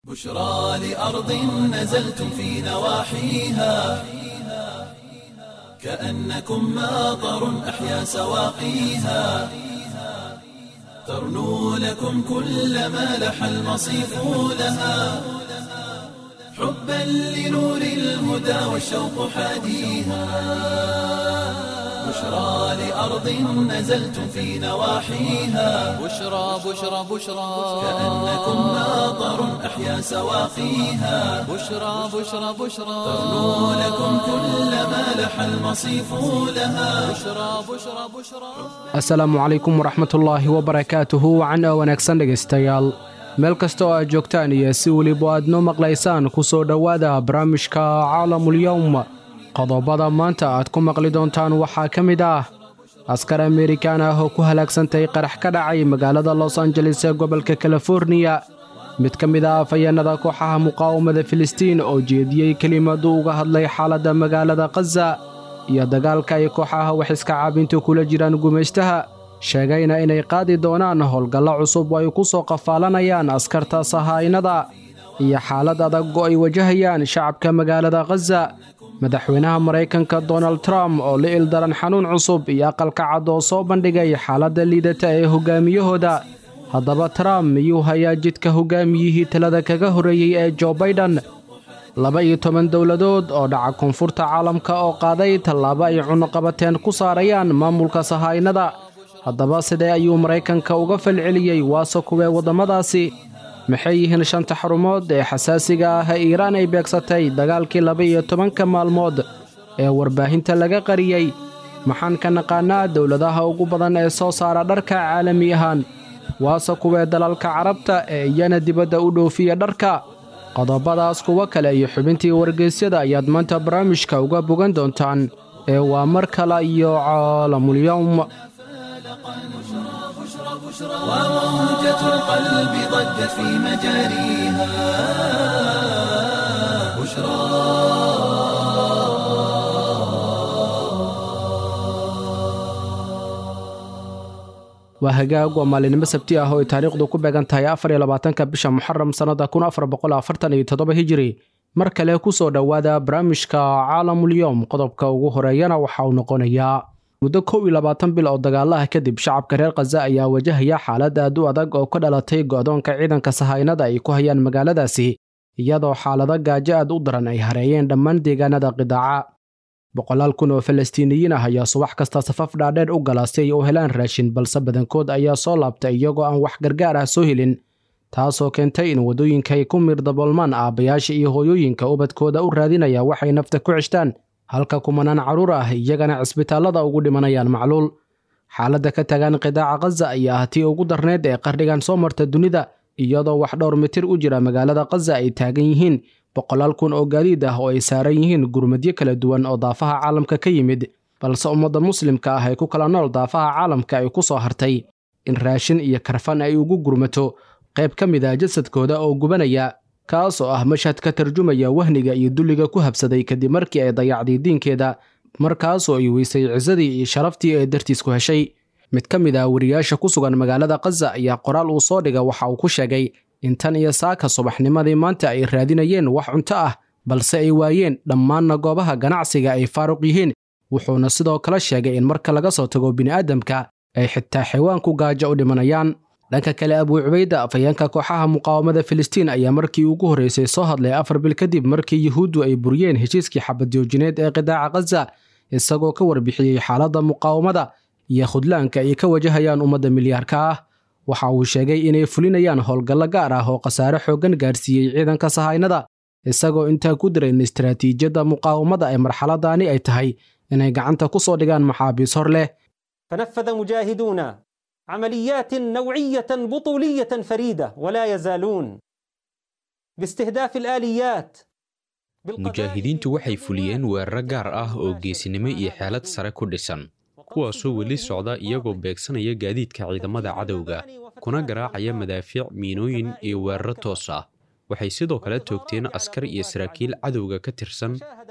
بشرى لأرض نزلتم في نواحيها كأنكم ماطر أحيا سواقيها ترنو لكم كل ما لح المصيف لها حبا لنور الهدى والشوق حاديها بشرى لأرض نزلتم في نواحيها بشرى بشرى بشرى كأنكم ماطر أحيا سواقيها بشرى بشرى بشرى ترنو لكم كل ما لح المصيف لها بشرى بشرى بشرى asalaamu calaykum waraxmatullaahi wabarakaatuhu wacana wanaagsan dhegaystayaal meel kasta oo aad joogtaan iyo si weliba aad noo maqlaysaan ku soo dhowaada barnaamijka caalamulyowm qodobada maanta aad ku maqli doontaan waxaa ka mid ah askar amerikan ah oo ku halaagsantay qarax ka dhacay magaalada los angeles ee gobolka kaliforniya mid ka mid ah afhayeennada kooxaha muqaawamada filistiin oo jeediyey kelimadu uga hadlay xaaladda magaalada khaza iyo dagaalka ay kooxaha wax iska caabintu kula jiraan gumaystaha sheegayna inay qaadi doonaan howlgallo cusub oo ay ku soo qafaalanayaan askarta sahaynada iyo xaalad adag oo ay wajahayaan shacabka magaalada khaza madaxweynaha maraykanka donald trump oo la ildaran xanuun cusub iyo aqalka cad oo soo bandhigay xaaladda liidata ee hogaamiyahooda haddaba trump miyuu hayaa jidka hogaamiyihii talada kaga horreeyey ee jo baiden laba iyo toban dowladood oo dhaca koonfurta caalamka oo qaaday tallaabo ay cunuqabateen ku saarayaan maamulka sahaynada haddaba sidee ayuu maraykanka uga falceliyey waase kuwee waddamadaasi maxay yihiin shanta xarumood ee xasaasiga ah ee iiraan ay beegsatay dagaalkii laba iyo tobanka maalmood ee warbaahinta laga qariyey maxaan ka naqaannaa dowladaha ugu badan ee soo saara dharka caalami ahaan waase kuwee dalalka carabta ee iyana dibadda u dhoofiya dharka qodobadaas kuwo kale iyo xubintii wargeysyada ayaad maanta barnaamijka uga bogan doontaan ee waa mar kale iyo caalamulyowm وموجة القلب ضجت في مجاريها بشرى waa hagaag waa maalinimo sabti ah oo ay taariikhdu ku beegan tahay afar iyo labaatanka bisha muxaram sannada kun afar boqol afartan iyo toddoba hijiri mar kale ku soo dhowaada barnaamijka caalamulyoom qodobka ugu horeeyana waxa uu noqonayaa muddo kow iyo labaatan bil oo dagaalaha kadib shacabka reer khaza ayaa wajahaya xaalad aad u adag oo ka dhalatay go'doonka ciidanka sahaynada ay ku hayaan magaaladaasi iyadoo xaalado gaajo aad u daran ay hareeyeen dhammaan deegaanada qidaaca boqolaal kun oo falastiiniyiin ah ayaa subax kasta safaf dhaadheer u gala si ay u helaan raashin balse badankood ayaa soo laabtay iyagoo aan wax gargaar ah soo helin taasoo keentay in waddooyinka ay ku miirdaboolmaan aabbayaasha iyo hooyooyinka ubadkooda u raadinaya waxay nafta ku ceshtaan halka kumanaan carruur ah iyagana cisbitaallada ugu dhimanayaan macluul xaaladda ka tagaan qidaaca khaza ayaa ah tii ugu darneyd ee qardhigan soo marta dunida iyadoo wax dhowr mitir u jira magaalada khaza ay taagan yihiin boqolaal kun oo gaadiid ah oo ay saaran yihiin gurmadyo kala duwan oo daafaha caalamka ka yimid balse ummadda muslimka ah ee ku kala nool daafaha caalamka ay ku soo hartay in raashin iyo karfan ay ugu gurmato qayb ka mid ah jasadkooda oo gubanaya kaas oo ah mashhad ka tarjumaya wahniga iyo dulliga ku habsaday kadib markii ay dayacday diinkeeda markaasoo ay weysay cisadii iyo sharaftii ee dartiis ku heshay mid ka mid ah wariyaasha ku sugan magaalada khaza ayaa qoraal uu soo dhiga waxa uu ku sheegay in tan iyo saaka subaxnimadii maanta ay raadinayeen wax cunto ah balse ay waayeen dhammaanna goobaha ganacsiga ay faaruq yihiin wuxuuna sidoo kale sheegay in marka laga soo tago bini'aadamka ay xitaa xayawaanku gaajo u dhimanayaan dhanka kale abuu cubayda afhayeenka kooxaha muqaawamada filistiin ayaa markii ugu horreysay soo hadlay afar bil kadib markii yuhuuddu ay buriyeen heshiiskii xabadjoojineed ee qidaaca khaza isagoo ka warbixiyey xaaladda muqaawamada iyo khudlaanka ay ka wajahayaan ummadda milyaarka ah waxa uu sheegay inay fulinayaan howlgallo gaar ah oo khasaare xooggan gaarsiiyey ciidanka sahaynada isagoo intaa ku diray in istaraatiijiyadda muqaawamada ee marxaladaani ay tahay inay gacanta ku soo dhigaan maxaabiis hor leh فنفذ مجاهدون عمليات نوعية بطولية فريدة ولا يزالون باستهداف الآليات mujaahidiintu waxay fuliyeen weeraro gaar ah oo geesinimo iyo xeelad sare ku dhisan kuwaasoo weli socda iyagoo beegsanaya gaadiidka ciidamada cadowga kuna garaacaya madaafiic miinooyin iyo weeraro toos ah waxay sidoo kale toogteen askar iyo saraakiil cadowga ka tirsan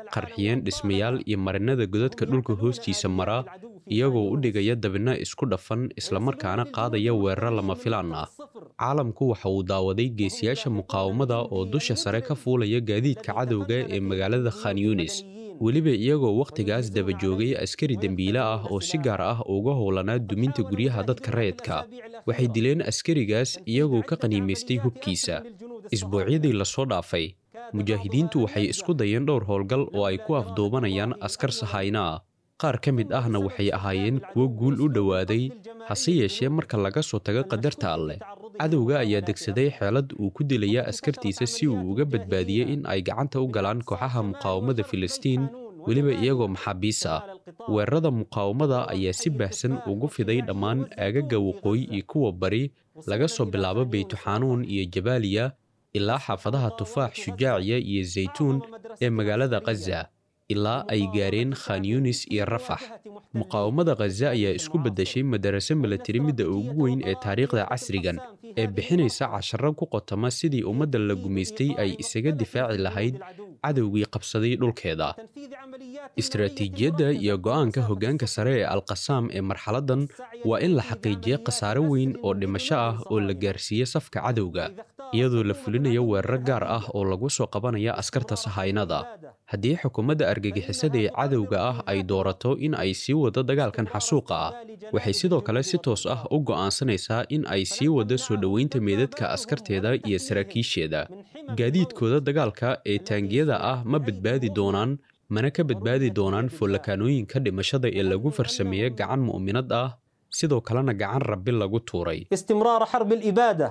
qarxiyeen dhismayaal iyo marinada godadka dhulka hoostiisa mara iyagoo u dhigaya dabinno isku dhafan islamarkaana qaadaya weeraro lama filaan ah caalamku waxa uu daawaday geesiyaasha muqaawamada oo dusha sare ka fuulaya gaadiidka cadowga ee magaalada khan yunis weliba iyagoo wakhtigaas daba joogay askari dembiile ah oo si gaar ah uga howlanaa duminta guryaha dadka rayidka waxay dileen askarigaas iyagoo ka qaniimaystay hubkiisa isbuucyadii lasoo dhaafay mujaahidiintu waxay isku dayeen dhowr howlgal oo ay ku afduubanayaan askar sahayna ah qaar ka mid ahna waxay ahaayeen kuwo guul u dhowaaday hase yeeshee marka laga soo tago qadarta alleh cadowga ayaa degsaday xeelad uu ku dilaya askartiisa si uu uga badbaadiyey in ay gacanta u galaan kooxaha muqaawamada filistiin weliba iyagoo maxaabiis ah weerarada muqaawamada ayaa si baahsan ugu fiday dhammaan aagaga waqooyi iyo kuwa bari laga soo bilaabo beytuxanuun iyo jabaaliya ilaa xaafadaha tufaax shujaaciya iyo zaytuun ee magaalada khaza ilaa ay gaareen khan yunis iyo rafax muqaawamada khaza ayaa isku beddeshay madaraso milatari midda ugu weyn ee taariikhda casrigan ee bixinaysa casharo ku qotama sidii ummadda la gumaystay ay isaga difaaci lahayd cadowgii qabsaday dhulkeeda istaraatiijiyadda iyo go'aanka hoggaanka sare ee alqasaam ee marxaladdan waa in la xaqiijiyo khasaare weyn oo dhimasho ah oo la gaarsiiyo safka cadowga iyadoo la fulinayo weeraro gaar ah oo lagu soo qabanaya askarta sahaynada haddii xukuumadda argagixisada ee cadowga ah ay doorato in ay sii wado dagaalkan xasuuqa ah waxay sidoo kale si toos ah u go'aansanaysaa in ay sii wado soo dhoweynta meedadka askarteeda iyo saraakiisheeda gaadiidkooda dagaalka ee taangiyada ah ma badbaadi doonaan mana ka badbaadi doonaan foolakaanooyinka dhimashada ee lagu farsameeya gacan mu'minad ah sidoo kalena gacan rabbi lagu tuuray استمرار حرب الإبادة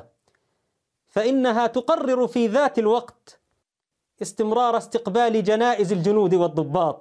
فإنها تقرر في ذات الوقت استمرار استقبال جنائز الجنود والضباط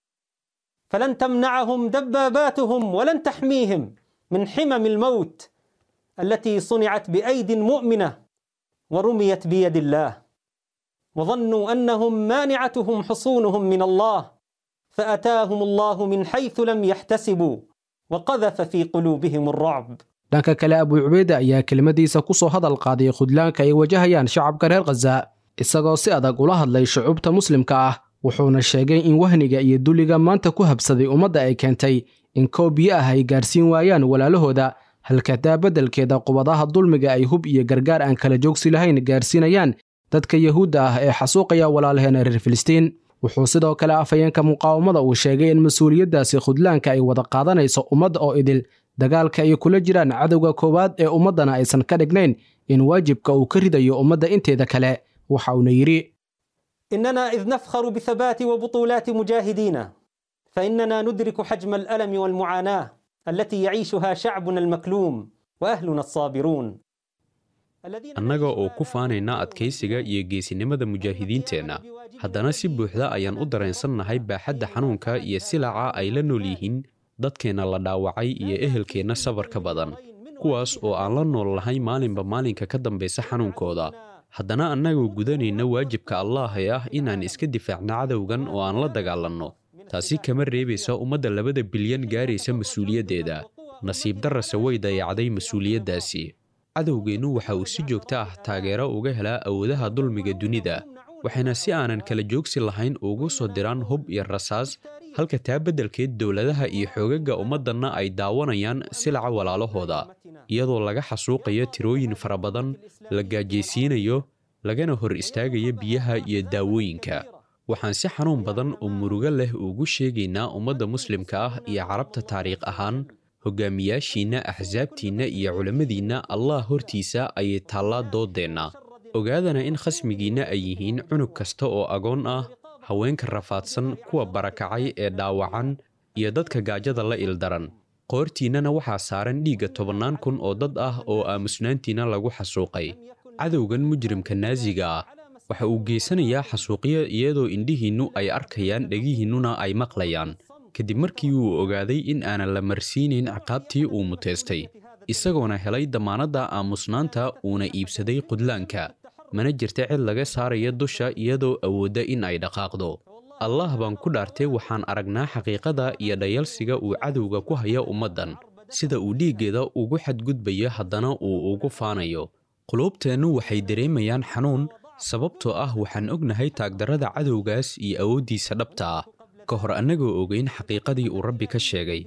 فلن تمنعهم دباباتهم ولن تحميهم من حمم الموت التي صنعت بأيد مؤمنة ورميت بيد الله وظنوا أنهم مانعتهم حصونهم من الله فأتاهم الله من حيث لم يحتسبوا وقذف في قلوبهم الرعب dhanka kale abu cubayda ayaa kelimadiisa ku soo hadal qaaday khudlaanka ay wajahayaan shacabka reer khaza isagoo si adag ula hadlay shucuubta muslimka ah wuxuuna sheegay in wahniga iyo duliga maanta ku habsaday ummadda ay keentay in koob biyo ah ay gaarsiin waayaan walaalahooda halkadaa beddelkeeda qubadaha dulmiga ay hub iyo gargaar aan kala joogsi lahayn gaarsiinayaan dadka yahuudda ah ee xasuuqaya walaalaheena reer filistiin wuxuu sidoo kale afhayeenka muqaawamada uu sheegay in mas-uuliyaddaasi khudlaanka ay wada qaadanayso ummadda oo idil dagaalka ay kula jiraan cadowga koowaad ee ummaddana aysan ka dhignayn in waajibka uu ka ridayo ummadda inteeda kale waxa uuna yidhi إننا إذ نفخر بثبات وبطولات مجاهدينا فإننا ندرك حجم الألم والمعاناة التي يعيشها شعبنا المكلوم وأهلنا الصابرون annaga oo ku faanayna adkaysiga iyo geesinimada mujaahidiinteenna haddana si buuxda ayaan u dareensannahay baaxadda xanuunka iyo silaca ay la nool yihiin dadkeenna la dhaawacay iyo ehelkeenna sabarka badan kuwaas oo aan la nool lahay maalinba maalinka ka dambaysa xanuunkooda haddana annagoo gudanayna waajibka allaah ee ah inaan iska difaacno cadowgan oo aan la dagaalanno taasi kama reebaysa ummadda labada bilyan gaaraysa mas-uuliyaddeeda nasiib darrase way dayacday mas-uuliyaddaasi cadowgeennu waxa uu si joogto ah taageero uga helaa awoodaha dulmiga dunida waxayna si aanan kala joogsi lahayn ugu soo diraan hub iyo rasaas halka taa beddelkeed dowladaha iyo xoogagga ummaddanna ay daawanayaan silaca walaalahooda iyadoo laga xasuuqayo tirooyin fara badan la gaajaysiinayo lagana hor istaagayo biyaha iyo daawooyinka waxaan si xanuun badan oo murugo leh ugu sheegaynaa ummadda muslimka ah iyo carabta taariikh ahaan hogaamiyaashiinna axsaabtiinna iyo culammadiinna allah hortiisa ayay taallaa dooddeenna ogaadana in khasmigiinna ay yihiin cunug kasta oo agoon ah haweenka rafaadsan kuwa barakacay ee dhaawacan iyo dadka gaajada la ildaran qoortiinnana waxaa saaran dhiigga tobannaan kun oo dad ah oo aamusnaantiinna lagu xasuuqay cadowgan mujrimka naasiga ah waxa uu geysanayaa xasuuqyo iyadoo indhihiinnu ay arkayaan dhegihiinnuna ay maqlayaan kadib markii uu ogaaday in aanan la marsiinayn ciqaabtii uu muteystay isagoona helay dammaanadda aamusnaanta uuna iibsaday qudlaanka mana jirta cid laga saaraya dusha iyadoo awoodda in ay dhaqaaqdo allah baan ku dhaartay waxaan aragnaa xaqiiqada iyo dhayalsiga uu cadowga ku haya ummaddan sida uu dhiiggeeda ugu xadgudbayo haddana uu ugu faanayo quluubteennu waxay dareemayaan xanuun sababtoo ah waxaan ognahay taagdarrada cadowgaas iyo awooddiisa dhabta ah ka hor annagoo ogeyn xaqiiqadii uu rabbi ka sheegay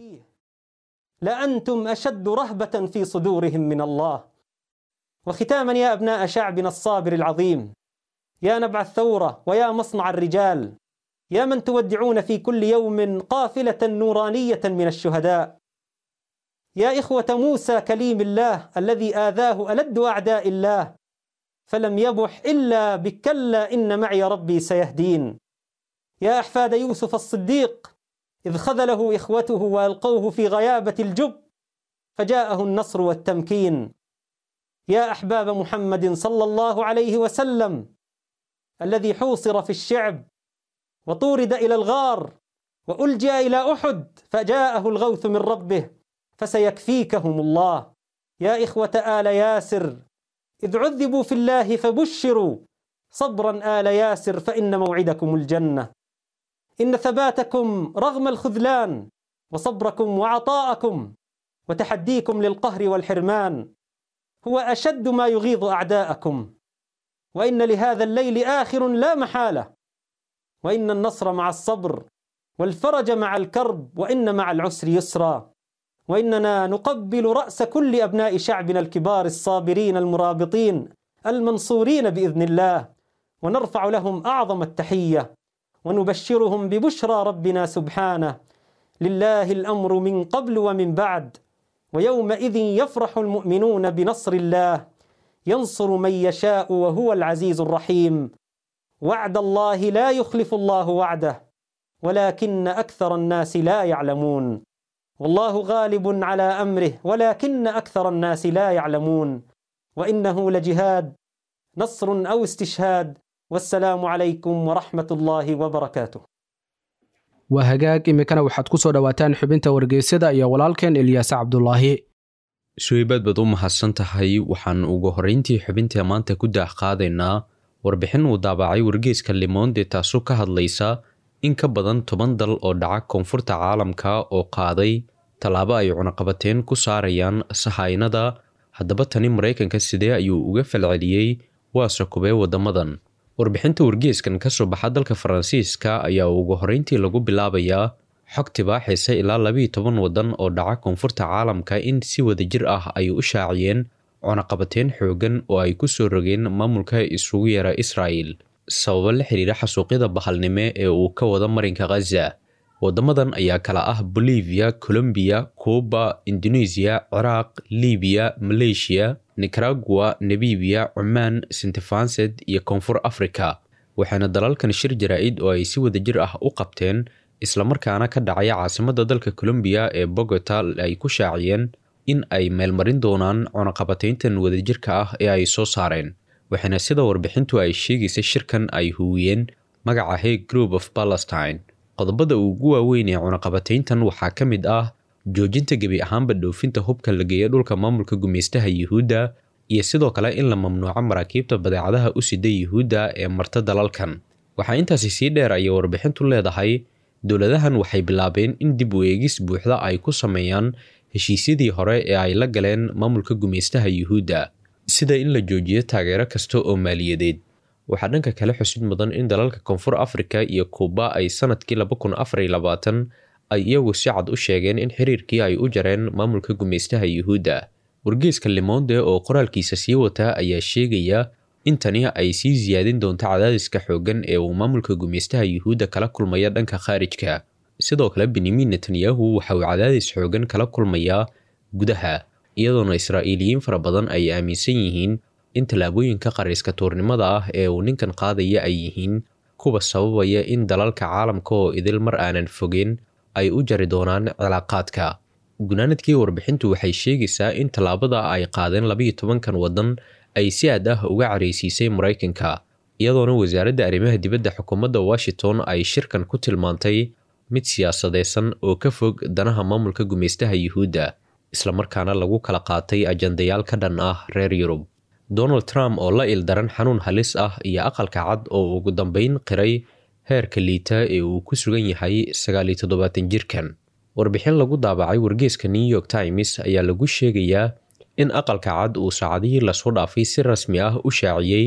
لأنتم أشد رهبة في صدورهم من الله وختاما يا أبناء شعبنا الصابر العظيم يا نبع الثورة ويا مصنع الرجال يا من تودعون في كل يوم قافلة نورانية من الشهداء يا إخوة موسى كليم الله الذي آذاه ألد أعداء الله فلم يبح إلا بكلا إن معي ربي سيهدين يا أحفاد يوسف الصديق إذ خذله إخوته وألقوه في غيابة الجب فجاءه النصر والتمكين يا أحباب محمد صلى الله عليه وسلم الذي حوصر في الشعب وطورد إلى الغار وألجأ إلى أحد فجاءه الغوث من ربه فسيكفيكهم الله يا إخوة آل ياسر إذ عذبوا في الله فبشروا صبرا آل ياسر فإن موعدكم الجنة إن ثباتكم رغم الخذلان وصبركم وعطاءكم وتحديكم للقهر والحرمان هو أشد ما يغيظ أعداءكم وإن لهذا الليل آخر لا محالة وإن النصر مع الصبر والفرج مع الكرب وإن مع العسر يسرا وإننا نقبل رأس كل أبناء شعبنا الكبار الصابرين المرابطين المنصورين بإذن الله ونرفع لهم أعظم التحية ونبشرهم ببشرى ربنا سبحانه لله الأمر من قبل ومن بعد ويومئذ يفرح المؤمنون بنصر الله ينصر من يشاء وهو العزيز الرحيم وعد الله لا يخلف الله وعده ولكن أكثر الناس لا يعلمون والله غالب على أمره ولكن أكثر الناس لا يعلمون وإنه لجهاد نصر أو استشهاد والسلام عليكم ورحمة الله وبركاته waa hagaag iminkana waxaad ku soo dhowaataan xubinta wargeysyada iyo walaalkeen ilyaase cabdulaahi suweybaad baad u mahadsan tahay waxaan ugu horrayntii xubinta maanta ku daah qaadaynaa warbixin uu daabacay wargeyska limonde taasoo ka hadlaysa in ka badan toban dal oo dhaca koonfurta caalamka oo qaaday tallaabo ay cunaqabateen ku saarayaan sahaynada haddaba tani maraykanka sidee ayuu uga falceliyey waase kubee waddamadan warbixinta wargeeskan ka soo baxa dalka faransiiska ayaa ugu horreyntii lagu bilaabayaa xog tibaaxaysa ilaa labiiyo toban waddan oo dhaca koonfurta caalamka in si wadajir ah ay u shaaciyeen cunaqabateen xoogan oo ay ku soo rogeen maamulka isugu yeera israa'el sababo la xiriira xasuuqyada bahalnimo ee uu ka wada marinka khaza waddamadan ayaa kala ah bolivia colombiya cuuba indoneesiya ciraaq libiya maleeshiya nicaragua nebibiya cumaan sintefansed iyo koonfur africa waxaana dalalkan shir jaraa-id oo ay si wadajir ah u qabteen islamarkaana ka dhacaya caasimadda dalka colombiya ee bogota ay ku shaaciyeen in ay meelmarin doonaan cunaqabateyntan wadajirka ah ee ay soo saareen waxaana sida warbixintu ay sheegaysa shirkan ay huwiyeen magaca hey group of palestine qodobada ugu waaweyn ee cunaqabateyntan waxaa ka mid ah joojinta gebi ahaanba dhoofinta hubka la geeya dhulka maamulka gumeystaha yuhuudda iyo sidoo kale in la mamnuuco maraakiibta badeecadaha u sida yuhuudda ee marta dalalkan waxaa intaasi sii dheer ayay warbixintu leedahay dowladahan waxay bilaabeen in dib u eegis buuxda ay ku sameeyaan heshiisyadii hore ee ay la galeen maamulka gumeystaha yuhuudda sida in la joojiyo taageero kasta oo maaliyadeed waxaa dhanka kale xusid mudan in dalalka koonfur afrika iyo kuuba ay sanadkii ay iyagu si cad u sheegeen in xiriirkii ay u jareen maamulka gumeystaha yuhuudda wargeeska limonde oo qoraalkiisa sii wata ayaa sheegaya in tani ay sii siyaadin doonto cadaadiska xooggan ee uu maamulka gumeystaha yuhuudda kala kulmaya dhanka khaarijka sidoo kale benyamin netanyahu waxa uu cadaadis xoogan kala kulmayaa gudaha iyadoona israa'iiliyiin fara badan ay aaminsan yihiin in tallaabooyinka qariiska tuurnimada ah ee uu ninkan qaadaya ay yihiin kuwa sababaya in dalalka caalamka oo idil mar aanan fogeen ay u jari doonaan cilaaqaadka gunaanadkii warbixintu waxay sheegaysaa in tallaabada ay qaadeen labiiyo tobankan waddan ay si aad ah uga careysiisay maraykanka iyadoona wasaaradda arrimaha dibadda xukuumadda washington ay shirkan ku tilmaantay mid siyaasadeysan oo ka fog danaha maamulka gumeystaha yuhuudda islamarkaana lagu kala qaatay ajandayaal ka dhan ah reer yurub donald trump oo la ildaran xanuun halis ah iyo aqalka cad oo ugu dambeyn qiray heerka liita ee uu ku sugan yahay sagaaliyo toddobaatan jirkan warbixin lagu daabacay wargeeska new york times ayaa lagu sheegayaa in aqalka cad uu saacadihii lasoo dhaafay si rasmi ah u shaaciyey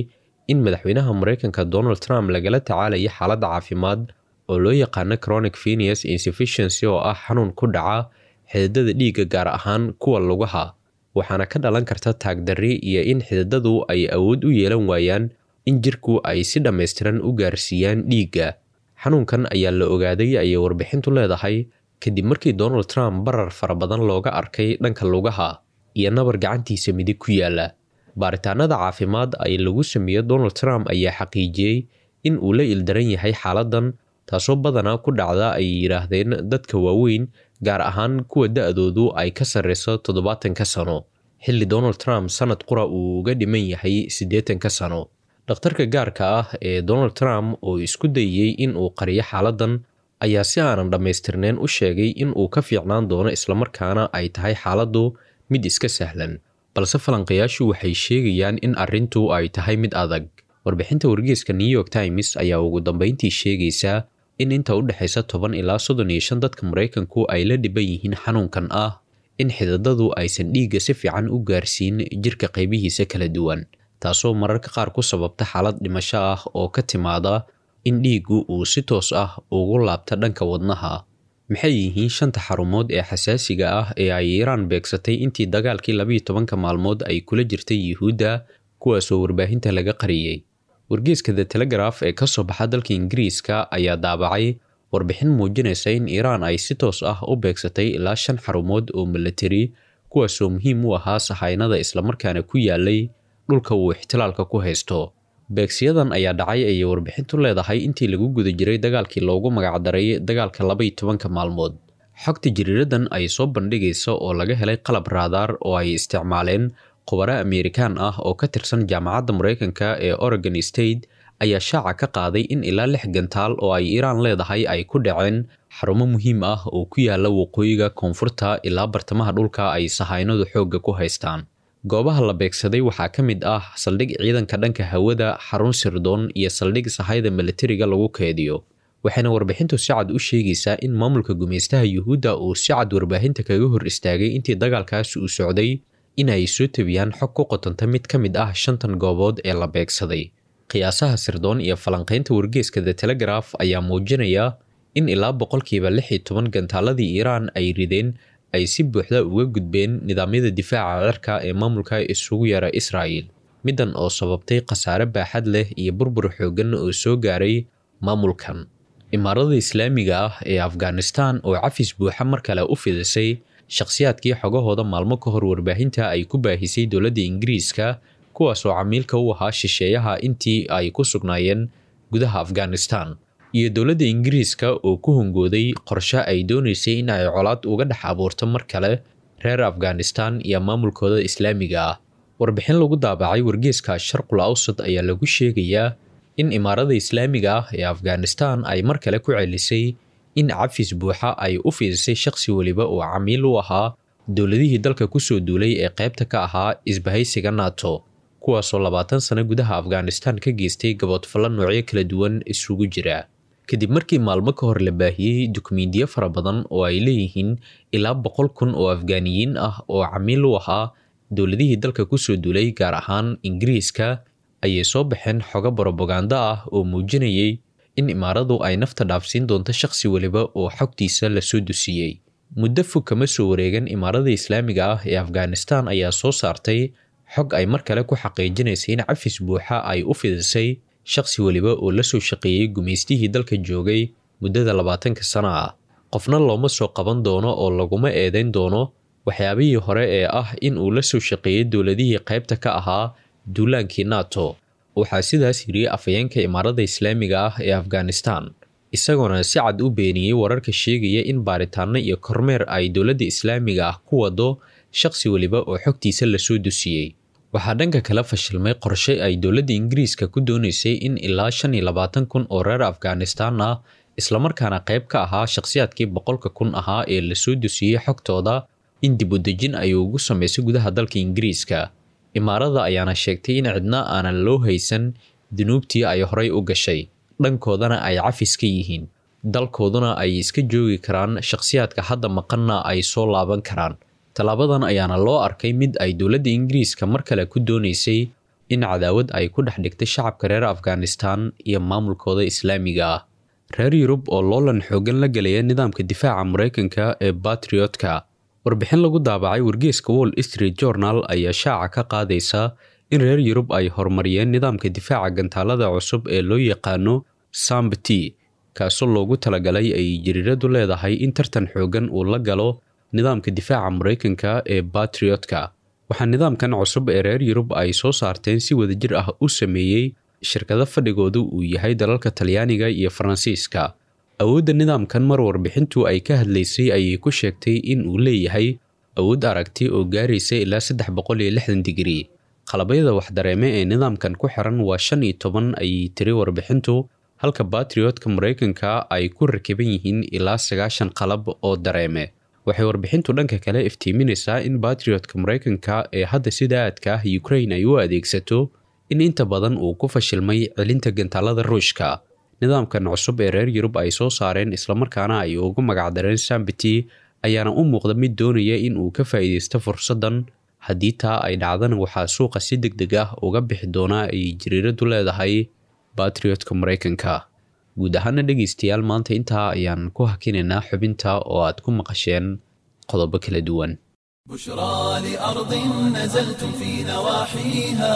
in madaxweynaha maraykanka donald trump lagala tacaalayo xaaladda caafimaad oo loo yaqaano chronic venus insufficiency oo ah xanuun ku dhaca xididada dhiigga gaar ahaan kuwa lugaha waxaana ka dhalan karta taagdarri iyo in xididadu ay awood u yeelan waayaan in jirku ay si dhammaystiran u gaarsiiyaan dhiigga xanuunkan ayaa la ogaaday ayay warbixintu leedahay kadib markii donald trump barar fara badan looga arkay dhanka lugaha iyo nabar gacantiisa midig ku yaala baaritaanada caafimaad ay lagu sameeyo donald trump ayaa xaqiijiyey in uu la ildaran yahay xaaladan taasoo badanaa ku dhacda ay yidhaahdeen dadka waaweyn gaar ahaan kuwa da-doodu ay ka sarreyso toddobaatanka sano xilli donald trump sanad qura uu uga dhiman yahay siddeetanka sano dhakhtarka gaarka ah ee donald trump oo isku dayey in uu qariyo xaaladan ayaa si aanan dhammaystirneyn u sheegay in uu ka fiicnaan doono islamarkaana ay tahay xaaladdu mid iska sahlan balse falanqayaashu waxay sheegayaan in arrintu ay tahay mid adag warbixinta wargeeska new york times ayaa ugu dambeyntii sheegaysaa in inta u dhexaysa toban ilaa soddon iyo shan dadka maraykanku ay la dhiban yihiin xanuunkan ah in xididadu aysan dhiigga si fiican u gaarsiin jirka qaybihiisa kala duwan taasoo mararka qaar ku sababta xaalad dhimasho ah oo ka timaada in dhiiggu uu si toos ah ugu laabta dhanka wadnaha maxay yihiin shanta xarumood ee xasaasiga ah ee ay iiraan beegsatay intii dagaalkii labiiyo tobanka maalmood ay kula jirtay yuhuudda kuwaasoo warbaahinta laga qariyey wargeeska the telegraf ee kasoo baxa dalka ingiriiska ayaa daabacay warbixin muujinaysa in iiraan ay si toos ah u beegsatay ilaa shan xarumood oo milatari kuwaasoo muhiim u ahaa sahaynada islamarkaana ku yaalay dhulka uu ixtilaalka ku haysto beegsiyadan ayaa dhacay ayay warbixintu leedahay intii lagu guda jiray dagaalkii loogu magacdaray dagaalka labaiyo tobanka maalmood xogta jiriiradan ay soo bandhigaysa oo laga helay qalab raadaar oo ay isticmaaleen khubaro amerikaan ah oo ka tirsan jaamacadda maraykanka ee oregon state ayaa shaaca ka qaaday in ilaa lix gantaal oo ay iiraan leedahay ay ku dhaceen xarumo muhiim ah oo ku yaala waqooyiga koonfurta ilaa bartamaha dhulka ay sahaynadu xoogga ku haystaan goobaha la beegsaday waxaa ka mid ah saldhig ciidanka dhanka hawada xarun sirdoon iyo saldhig sahayda milatariga lagu keediyo waxayna warbixintu si cad u sheegaysaa in maamulka gumaystaha yuhuudda uu si cad warbaahinta kaga hor istaagay intii dagaalkaas uu socday in ay soo tabiyaan xog ku qotanta mid ka mid ah shantan goobood ee la beegsaday qiyaasaha sirdoon iyo falanqaynta wargeeska the telegraf ayaa muujinaya in ilaa boqolkiiba lix iyo toban gantaaladii iiraan ay rideen ay si buuxda uga gudbeen nidaamyada difaaca cirka ee maamulka isugu yara israa'il middan oo sababtay khasaare baaxad leh iyo burbur xooggan oo soo gaaray maamulkan imaarada islaamiga ah ee afghanistan oo cafis buuxa mar kale u fidisay shakhsiyaadkii xogahooda maalmo ka hor warbaahinta ay ku baahisay dowladda ingiriiska kuwaasoo camiilka u ahaa shisheeyaha intii ay ku sugnaayeen gudaha afghanistan iyo dowladda ingiriiska oo ku hongooday qorshe ay doonaysay in ay colaad uga dhex abuurto mar kale reer afghanistan iyo maamulkooda islaamiga ah warbixin lagu daabacay wargeeska sharqul awsad ayaa lagu sheegayaa in imaarada islaamiga ah ee afghanistan ay mar kale ku celisay in cafis buuxa ay u fiidisay shakhsi weliba oo camiil u ahaa dowladihii dalka kusoo duulay ee qaybta ka ahaa isbahaysiga nato kuwaasoo labaatan sano gudaha afghanistan ka geystay gaboodfallo noocyo kala duwan isugu jira kadib markii maalmo ka hor la baahiyey dukumiintiyo fara badan oo ay leeyihiin ilaa boqol kun oo afgaaniyiin ah oo camiil u ahaa dowladihii dalka kusoo duulay gaar ahaan ingiriiska ayay soo baxeen xogo brobagando ah oo muujinayay in imaaradu ay nafta dhaafsiin doonto shakhsi weliba oo xogtiisa lasoo dusiyey muddo fog kama soo wareegan imaarada islaamiga ah ee afghanistan ayaa soo saartay xog ay mar kale ku xaqiijinaysay in cafis buuxa ay u fidisay shakhsi weliba oo la soo shaqeeyey gumaystihii dalka joogay muddada labaatanka sano ah qofna looma soo qaban doono oo laguma eedayn doono waxyaabihii hore ee ah in uu la soo shaqeeyey dowladihii qaybta ka ahaa duulaankii nato waxaa sidaas yidhi afayeenka imaarada islaamiga ah ee afghanistan isagoona si cad u beeniyey wararka sheegaya in baaritaano iyo kormeer ay dowladda islaamiga ah ku wado shakhsi weliba oo xogtiisa lasoo dusiyey waxaa dhanka kale fashilmay qorshe ay dowladda ingiriiska ku doonaysay in ilaa shan iyo labaatan kun oo reer afghanistan ah islamarkaana qayb ka ahaa shakhsiyaadkii boqolka kun ahaa ee lasoo dusiyey xogtooda in dib u dejin ay ugu samaysay gudaha dalka ingiriiska imaarada ayaana sheegtay in cidna aanan loo haysan dunuubtii ay horay u gashay dhankoodana ay cafis ka yihiin dalkooduna ay iska joogi karaan shakhsiyaadka hadda maqanna ay soo laaban karaan tallaabadan ayaana loo arkay mid ay dowladda ingiriiska mar kale ku doonaysay in cadaawad ay ku dhex dhigtay shacabka reer afghanistan iyo maamulkooda islaamiga ah reer yurub oo loolan xoogan la gelaya nidaamka difaaca maraykanka ee batriotka warbixin lagu daabacay wargeeska wall street journal ayaa shaaca ka qaadaysa in reer yurub ay horumariyeen nidaamka difaaca gantaalada cusub ee loo yaqaano sambti kaasoo loogu talagalay ay jariiradu leedahay in tartan xoogan uu la galo nidaamka difaaca maraykanka ee batriotka waxaa nidaamkan cusub ee reer yurub ay soo saarteen si wadajir ah u sameeyey shirkado fadhigoodu uu yahay dalalka talyaaniga iyo faransiiska awoodda nidaamkan mar warbixintu ay ka hadlaysay ayay ku sheegtay in uu leeyahay awood aragti oo gaaraysa ilaa saddex boqol iyo lixdan digrii qalabyada waxdareeme ee nidaamkan ku xiran waa shan iyo toban ayay tiri warbixintu halka batriotka maraykanka ay ku rakiban yihiin ilaa sagaashan qalab oo dareeme waxay warbixintu dhanka kale iftiiminaysaa in batriotka maraykanka ee hadda sida aadka ah ukrain ay u adeegsato in inta badan uu ku fashilmay celinta gantaalada ruushka nidaamkan cusub ee reer yurub ay soo saareen islamarkaana ay ugu magacdareen sambiti ayaana u muuqda mid doonaya in uu ka faa'iidaysto fursaddan haddii taa ay dhacdana waxaa suuqa si deg deg ah uga bixi doonaa ay jariiradu leedahay batriotka maraykanka guud ahaana dhegaystayaal maanta intaa ayaan ku hakinaynaa xubinta oo aad ku maqasheen qodobo kala duwan بشرى لأرض نزلتم في نواحيها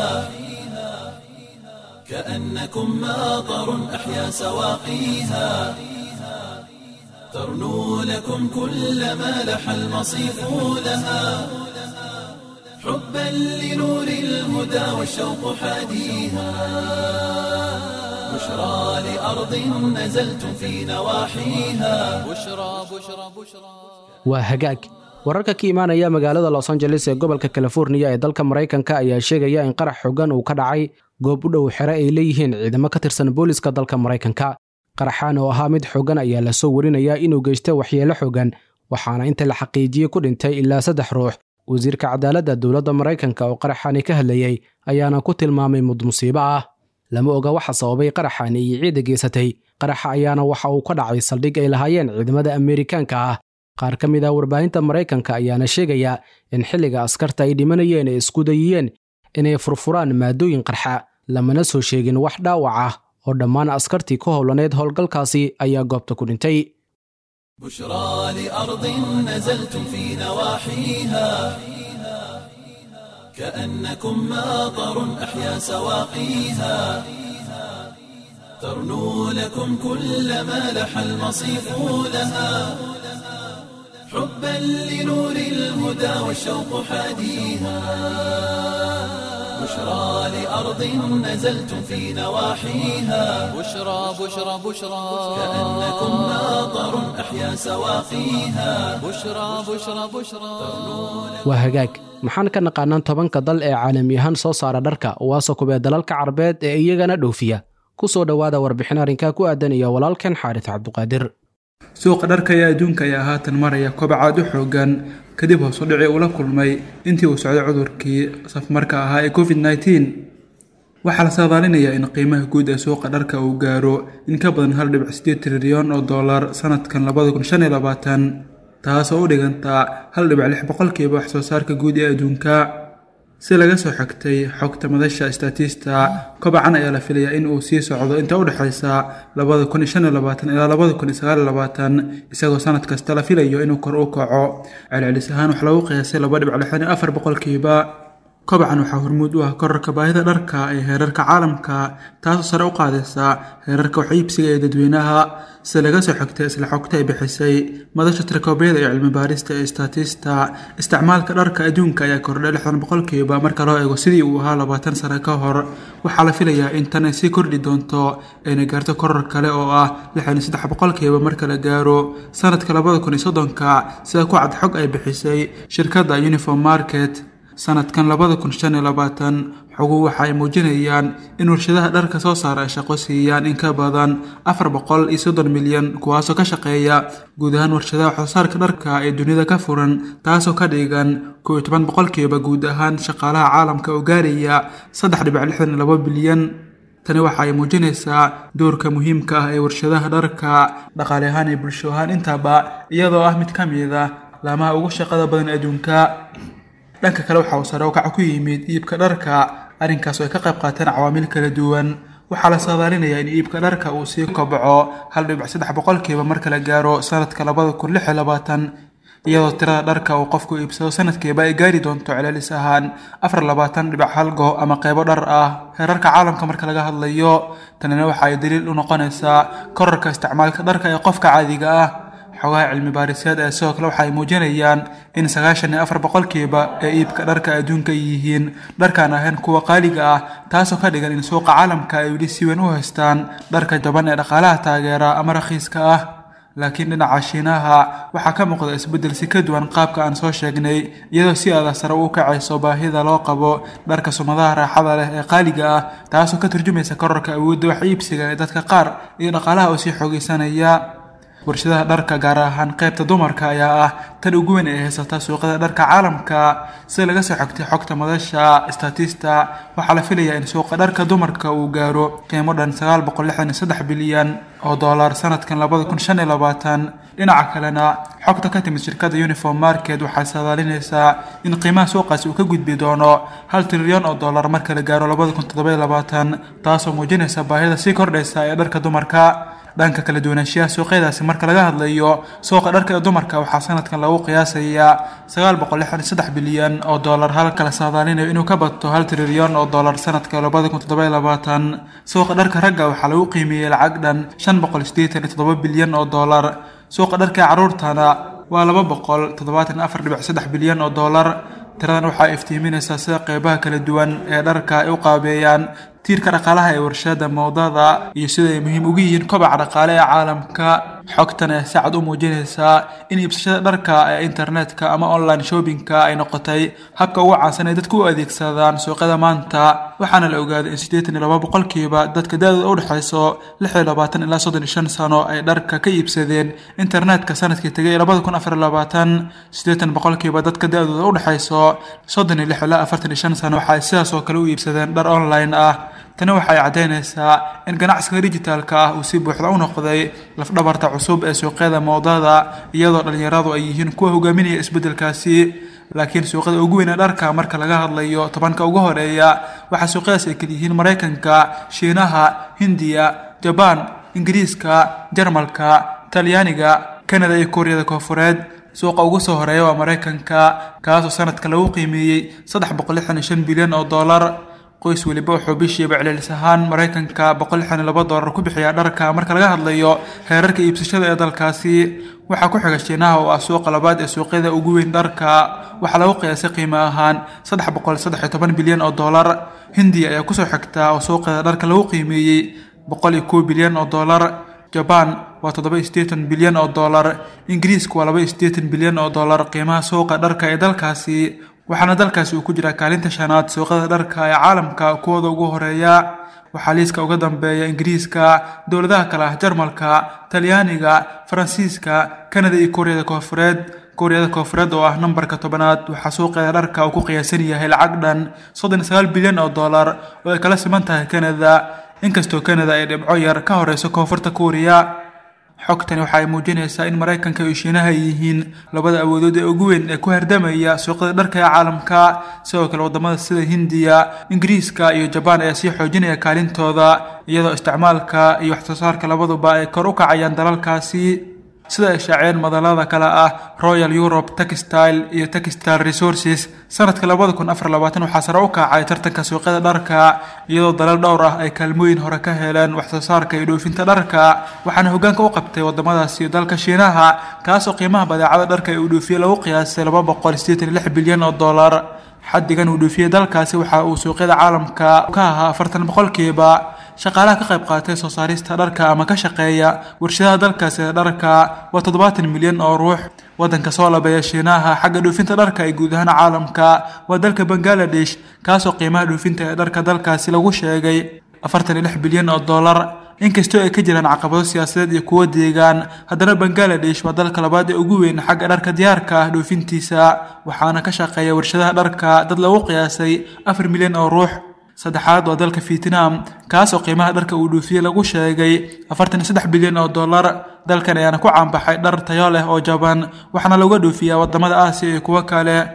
كأنكم ماطر أحيا سواقيها ترنو لكم كل ما لح المصيف لها حبا لنور الهدى والشوق حاديها بشرى لأرض نزلتم في نواحيها بشرى بشرى بشرى waa hagaag wararka ka imaanaya magaalada los angeles ee gobolka californiya ee dalka maraykanka ayaa sheegaya in qarax xogan uu ka dhacay goob u dhow xere ay leeyihiin ciidamo ka tirsan booliska dalka maraykanka qaraxaan oo ahaa mid xogan ayaa lasoo warinayaa inuu geysta waxyeelo xogan waxaana inta la xaqiijiyey ku dhintay ilaa saddex ruux wasiirka cadaaladda dowladda maraykanka oo qaraxaani ka hadlayey ayaana ku tilmaamay mud musiibo ah lama oga waxa sababay qaraxaani iyo ciidda geysatay qaraxa ayaana waxa uu ka dhacay saldhig ay lahaayeen ciidamada ameerikaanka ah qaar ka mid ah warbaahinta maraykanka ayaana sheegaya in xilliga askarta ay dhimanayeen ee isku dayiyeen inay furfuraan maadooyin qarxa lamana soo sheegin wax dhaawac ah oo dhammaan askartii ku howlaneed howlgalkaasi ayaa goobta ku dhintay بشرى لأرض نزلتم في نواحيها كأنكم ماطر أحيا سواقيها ترنو لكم كل ما لح المصيف لها حبا لنور الهدى والشوق حاديها بشرى لأرض نزلتم في نواحيها بشرى بشرى بشرى كأنكم ماطر أحيا سواقيها بشرى بشرى بشرى waa hagaag maxaan ka naqaanaan tobanka dal ee caalami ahaan soo saara dharka waase kubee dalalka carabeed ee iyagana dhoofiya ku soo dhowaada warbixin arrinkaa ku aadan iyo walaalkan xaaris cabduqaadir suuqa dharka ee adduunka ayaa haatan maraya kobacaad u xoogan kadib hoosu dhici uu la kulmay intii uu socday cudurkii safmarka ahaa ee covid nneteen waxaa la saadaalinayaa in qiimaha guud ee suuqa dharka uu gaaro in ka badan hal dhibic sideed trilyan oo dollar sanadkan labada kun shan iyo labaatan taasoo u dhigantaa hal dhibic lix boqolkiiba wax soo saarka guud ee adduunka si laga soo xigtay xogta madasha statista kobacan ayaa la filayaa in uu sii socdo inta u dhexaysa labada kun iyo shan iyo labaatan ilaa labada kun iyo sagaal iyo labaatan isagoo sanad kasta la filayo inuu kor u kaco celcelis ahaan wax lagu qiyaasay laba dhibic lixdan iyo afar boqolkiiba kobacan waxaa hormuud u ah korarka baahida dharka ee heerarka caalamka taasoo sare u qaadaysa heerarka wax iibsiga ee dadweynaha sida laga soo xigtay isla xogta ay bixisay madasha tirakoobiyada iyo cilmi baarista ee statista isticmaalka dharka adduunka ayaa kordhay lixdan boqolkiiba marka loo eego sidii uu ahaa labaatan sano ka hor waxaa la filayaa in tan ay sii kordhi doonto ayna gaarto korar kale oo ah lixdan iyo saddex boqolkiiba marka la gaaro sanadka labada kun iyo soddonka sida ku cad xog ay bixisay shirkadda uniform market sanadkan labada kun shan iyo labaatan xoguhu waxa ay muujinayaan in warshadaha dharka soo saara ay shaqo siiyaan in ka badan afar boqol iyo soddon milyan kuwaasoo ka shaqeeya guud ahaan warshadaha waxsoosaarka dharka ee dunida ka furan taasoo ka dhigan kow iyo toban boqolkiiba guud ahaan shaqaalaha caalamka oo gaaraya saddex dhibic lixdan iyo labo bilyan tani waxa ay muujinaysaa doorka muhiimka ah ee warshadaha dharka dhaqaale ahaan iyo bulsho ahaan intaba iyadoo ah mid ka mid ah laamaha ugu shaqada badan adduunka dhanka kale waxa uu sare ukaca ku yimid iibka dharka arrinkaas oo ay ka qayb qaateen cawaamil kala duwan waxaa la saadaalinayaa in iibka dharka uu sii kobco hal dhibic saddex boqolkiiba marka la gaaro sanadka labada kun lix iyo labaatan iyadoo tirada dharka uu qofku iibsado sanadkiiba ay gaari doonto celcelis ahaan afar labaatan dhibic hal go ama qeybo dhar ah heerarka caalamka marka laga hadlayo tanina waxa ay daliil u noqonaysaa korarka isticmaalka dharka ee qofka caadiga ah xogaha cilmi baariseed ee sidoo kale waxa ay muujinayaan in sagaashan iyo afar boqolkiiba ee iibka dharka adduunka ay yihiin dharkaan ahayn kuwa qaaliga ah taasoo ka dhigan in suuqa caalamka ay weli si weyn u haystaan dharka jaban ee dhaqaalaha taageera ama rakhiiska ah laakiin dhinaca shiinaha waxaa ka muuqda isbeddel si ka duwan qaabka aan soo sheegnay iyadoo si aada sare u kacayso baahida loo qabo dharka sumadaha raaxada leh ee qaaliga ah taasoo ka turjumaysa korarka awoodda wax iibsiga ee dadka qaar iyo dhaqaalaha oo sii xoogeysanaya warshadaha dharka gaar ahaan qaybta dumarka ayaa ah tan ugu weyn ee haysata suuqyada dharka caalamka sida laga soo xogtay xogta madasha statista waxaa la filayaa in suuqa dharka dumarka uu gaaro qiimo dhan sagaal boqol lixdan iyo saddex bilyan oo dollar sanadkan labada kun shan iyo labaatan dhinaca kalena xogta ka timid shirkadda uniform market waxay saadaalinaysaa in qiimaha suuqaasi uu ka gudbi doono hal trilyan oo dollar marka la gaaro labada kun toddoba iyo labaatan taasoo muujinaysa baahida sii kordhaysa ee dharka dumarka dhanka kala duwanaanshiyaha suuqyadaasi marka laga hadlayo suuqa dharka ee dumarka waxaa sanadkan lagu qiyaasayaa sagaal boqol lixdan iyo saddex bilyan oo dollar halka la saadaalinayo inuu ka bato hal trilyan oo dollar sanadka labada kun toddoba iyo labaatan suuqa dharka ragga waxaa lagu qiimeeyey lacag dhan shan boqol siddeetan iyo toddoba bilyan oo dollar suuqa dharka ee carruurtana waa laba boqol toddobaatan iyo afar dhibic saddex bilyan oo dollar tiradan waxaa iftiiminaysaa sida qeybaha kala duwan ee dharka ay u qaabeeyaan tiirka dhaqaalaha ee warshada moodada iyo sida ay muhiim ugu yihiin kobaca dhaqaale ee caalamka xogtan ee si cad u muujinaysaa in iibsashada dharka ee internetka ama online shoppingka ay noqotay habka ugu caansan ee dadku u adeegsadaan suuqyada maanta waxaana la ogaaday in siddeetan iyo laba boqolkiiba dadka da-dooda u dhexayso lix iyo labaatan ilaa soddon iyo shan sano ay dharka ka iibsadeen internetka sanadkii tegay labada kun afar iyo labaatan siddeetan boqolkiiba dadka da-dooda u dhexayso soddon iyo lix ilaa afartan iyo shan sano waxa ay sidaas oo kale u iibsadeen dhar online ah tani waxay caddaynaysaa in ganacsiga dijitaalka ah uu si buuxda u noqday lafdhabarta cusub ee suuqyada moodada iyadoo dhallinyaradu ay yihiin kuwa hogaaminaya isbeddelkaasi laakiin suuqyada ugu weyn ee dharka marka laga hadlayo tobanka ugu horeeya waxaa suuqyadaas ay kaliyihiin maraykanka shiinaha hindiya jabaan ingiriiska jarmalka talyaaniga kanada iyo kuuriyada koofureed suuqa ugu soo horeeya waa maraykanka kaasoo sanadka lagu qiimeeyey saddex boqol lixdan iyo shan bilyan oo dollar qoys weliba wuxuu bishiiba celcelis ahaan maraykanka boqol lixdan iyo laba dollar ku bixiyaa dharka marka laga hadlayo heerarka iibsashada ee dalkaasi waxaa ku xiga shiinaha oo ah suuqa labaad ee suuqyada ugu weyn dharka waxaa lagu qiyaasay qiimo ahaan saddex boqol saddex iyo toban bilyan oo dollar hindiya ayaa kusoo xigta oo suuqeeda dharka lagu qiimeeyey boqol iyo kow bilyan oo dollar jabaan waa toddoba iyo siddeetan bilyan oo dollar ingiriiska waa laba iyo siddeetan bilyan oo dollar qiimaha suuqa dharka ee dalkaasi waxaana dalkaasi uu ku jiraa kaalinta shanaad suuqyada dharka ee caalamka kuwooda ugu horeeya waxaa liiska uga dambeeya ingiriiska dowladaha kale ah jarmalka talyaaniga faransiiska kanada iyo kuuriyada koofureed kuuriyada koofureed oo ah nambarka tobanaad waxaa suuqeeda dharka uu ku qiyaasan yahay lacag dhan soddon iyo sagaal bilyan oo dollar oo ay kala siman tahay kanada inkastoo kanada ay dhibco yar ka horeyso koonfurta kuuriya xogtani waxa ay muujinaysaa in maraykanka iyo shiinaha ay yihiin labada awoodood ee ugu weyn ee ku hardamaya suuqyada dharka ee caalamka sidoo kale wadamada sida hindiya ingiriiska iyo jabaan ayaa sii xoojinaya kaalintooda iyadoo isticmaalka iyo waxsoosaarka labaduba ay kor u kacayaan dalalkaasi sida ay shaaceen madalada kale ah royal europe textile iyo textile resources sanadka labada kun afar labaatan waxaa sare u kacay tartanka suuqyada dharka iyadoo dalal dhowr ah ay kaalmooyin hore ka heleen waxsoosaarka iyo dhoofinta dharka waxaana hogaanka u qabtay wadamadaasi dalka shiinaha kaasoo qiimaha badeecada dharka ee uu dhoofiyey lagu qiyaasay laba boqol siddeetan iyo lix bilyan oo dollar xaddigan uu dhoofiyey dalkaasi waxa uu suuqyada caalamka ka ahaa afartan boqolkiiba shaqaalaha ka qayb qaatay soo saarista dharka ama ka shaqeeya warshadaha dalkaasi ee dharka waa toddobaatan milyan oo ruux waddanka soo labeeya shiinaha xagga dhoofinta dharka ee guud ahaan caalamka waa dalka bangaladesh kaasoo qiimaha dhoofinta ee dharka dalkaasi lagu sheegay afartan iyo lix bilyan oo dollar inkastoo ay ka jiraan caqabado siyaasadeed iyo kuwo deegaan haddana bangaladesh waa dalka labaad ee ugu weyn xagga dharka diyaarka ah dhoofintiisa waxaana ka shaqeeya warshadaha dharka dad lagu qiyaasay afar milyan oo ruux saddexaad waa dalka vietnam kaasoo qiimaha dharka uu dhoofiyey lagu sheegay afartan iyo saddex bilyan oo dollar dalkan ayaana ku caanbaxay dhar tayo leh oo jaban waxaana looga dhoofiyaa wadamada aasiya iyo kuwo kale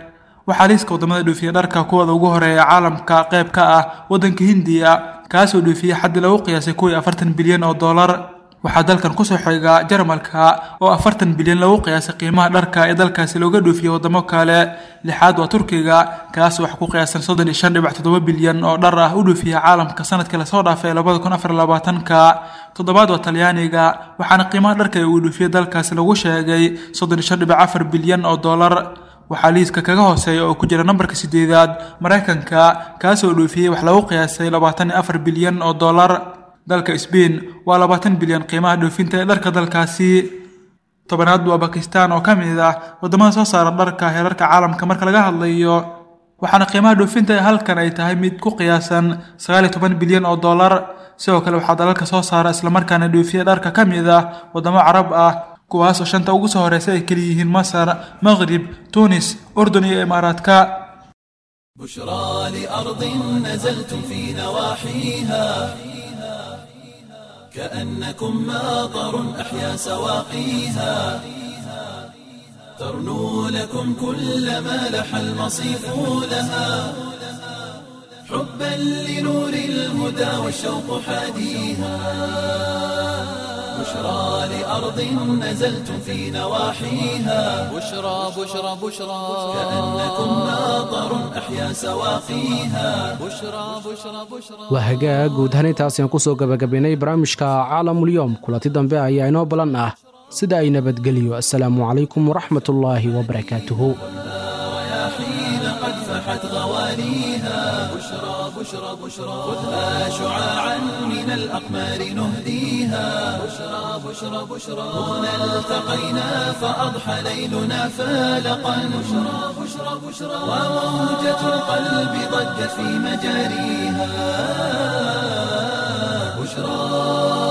waxaa liiska wadamada dhoofiya dharka kuwooda ugu horeeya caalamka qayb ka ah waddanka hindiya kaasoo dhoofiyey xaddi lagu qiyaasay kuwii afartan bilyan oo dollar waxaa dalkan kusoo xiga jarmalka oo afartan bilyan lagu qiyaasay qiimaha dharka ee dalkaasi looga dhoofiyey wadamo kale lixaad waa turkiga kaas wax ku qiyaasan soddon iyo shan dhibac toddoba bilyan oo dhar ah u dhoofiya caalamka sanadkii lasoo dhaafay labada kun afar labaatanka toddobaad waa talyaaniga waxaana qiimaha dharka ee uu dhoofiyey dalkaasi lagu sheegay soddon iyo shan dhibac afar bilyan oo dollar waxaa liiska kaga hooseeya oo ku jira nambarka sideedaad maraykanka kaasoo dhoofiyey wax lagu qiyaasay labaatan iyo afar bilyan oo dollar dalka sbain waa labaatan bilyan qiimaha dhoofinta ee dharka dalkaasi tobanaad waa bakistan oo ka mid ah wadamada soo saara dharka heerarka caalamka marka laga hadlayo waxaana qiimaha dhoofinta ee halkan ay tahay mid ku qiyaasan sagaal iyo toban bilyan oo dollar sidoo kale waxaa dalalka soo saara islamarkaana dhoofiya dharka ka mid ah wadamo carab ah kuwaas oo shanta ugu soo horeysa ay keli yihiin masar maqrib tunis urdun iyo imaaraadka بشرى لأرض نزلتم في نواحيها كأنكم ماطر أحيا سواقيها ترنو لكم كل ما لح المصيف لها حبا لنور الهدى والشوق حاديها بشرى لأرض نزلتم في نواحيها بشرى بشرى بشرى كأنكم ماطر أحيا سواقيها بشرى بشرى بشرى waa hagaag guud ahaan intaas ayaan kusoo gabagabaynay barnaamijka caalamulyoom kulanti dambe ayaa inoo balan ah sida ay nabadgeliyo assalaamu calaykum waraxmatullaahi wabarakaatuhu حين قد فحت غواليها بشرى بشرى بشرى خذها شعاعا من الأقمار نهديها بشرى بشرى بشرى هنا التقينا فأضحى ليلنا فالقا بشرى بشرى بشرى وموجة القلب ضجت في مجاريها بشرى